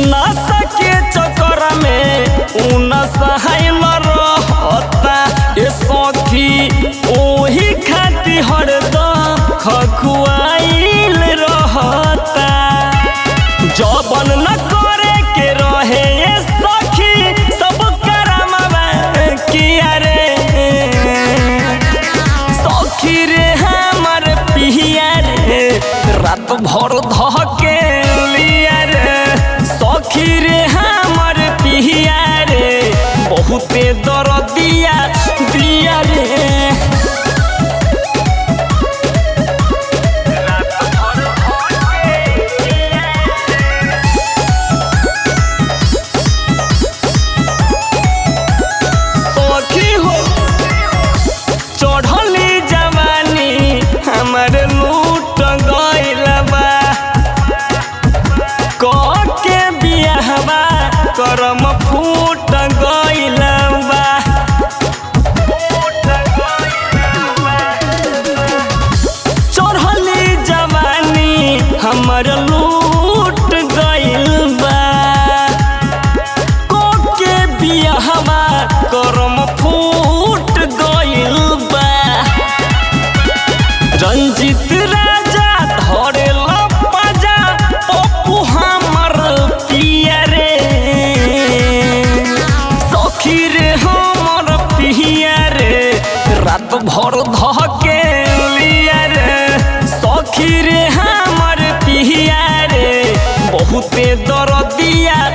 नशा के चक्कर में उ नशाइल रहता ए सखी ओही खाती हरदम खखुआइल रहता जबन न करे के रहे ए सखी सब करमवा किया रे सखी रे हमर पिहिया रे रात भर धके लिया रे सखी रे हमर पिहिया रे बहुते दरदिया दिया रे सखी हो चढ़ली जवानी हमर लूट गइल बा क के बियाहवा करम फूट गइल बा चढ़ली जवानी हमर लूट गइल बा के बियाहवा करम फूट गइल बा रंजित राजा धरेल पाजा पप्पू हमर पिया रे सखी रे हमर पिया रे रात भर धके लिया रे सखी रे हमर पिया रे बहुते दरदिया